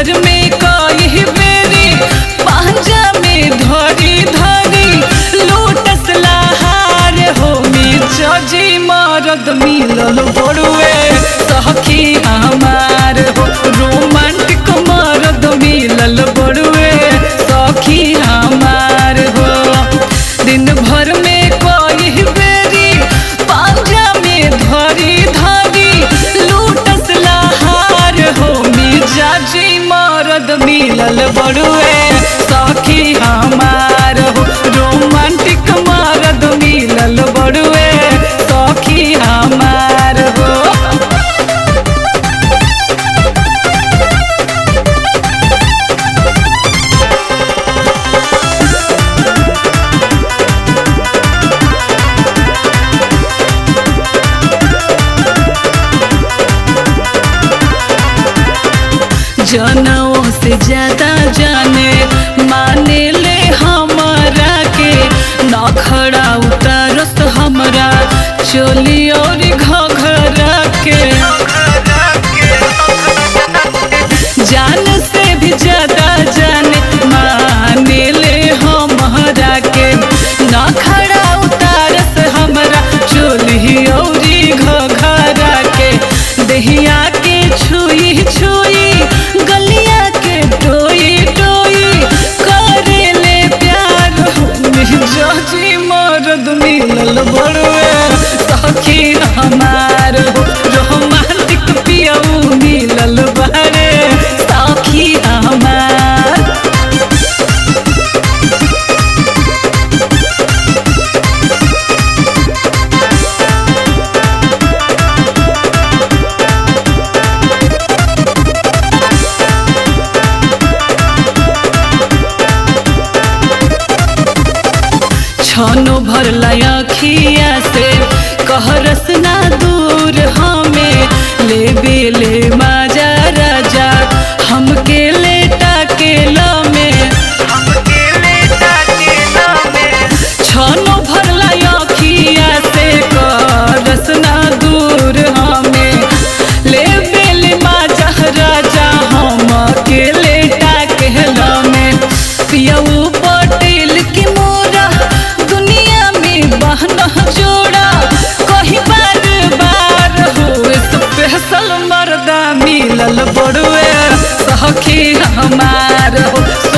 भर में कई बेरी पांजा में धरी धरी लोटस लहार हो जजी मरद मिलल बड़ुए सखी हमार हो रोमांटिक मरद मिलल बड़ुए सखी हमार हो दिन भर में कई बेरी पांजा में धरी धरी लूटस लहार हो मिजाजी मरद मिलल बड़ुए सखी हमार हो रोमांटिक मरद मिलल बड़ुए सखी हमार हो जनों से ज्यादा जाने माने ले हमारा के नखड़ा उतारस हमरा चोली और घघरा के जान से भी ज्यादा जाने माने ले हमारा के नखड़ा उतारस हमरा चोली और घघरा के दहिया के छुई छुई गलिया के टोई टोई करे ले प्यार जजी मरद मिलल बड़ुए सखी हमार रोमांटिक पियऊ मिलल बारे सखी हमार छनो भरला अखिया से कहरस ना दूर हमें ले बेले माजा राजा हमके लेटा के लमे छनो भरला अखिया से कहरस ना दूर हमें ले बेले माजा राजा हमके लेटा के लमे पियऊ पटेल की मोरा दुनिया में बहना जोड़ा कहीं बार बार हो स्पेशल मर्दा मिलल बड़ुए सखी हमार हो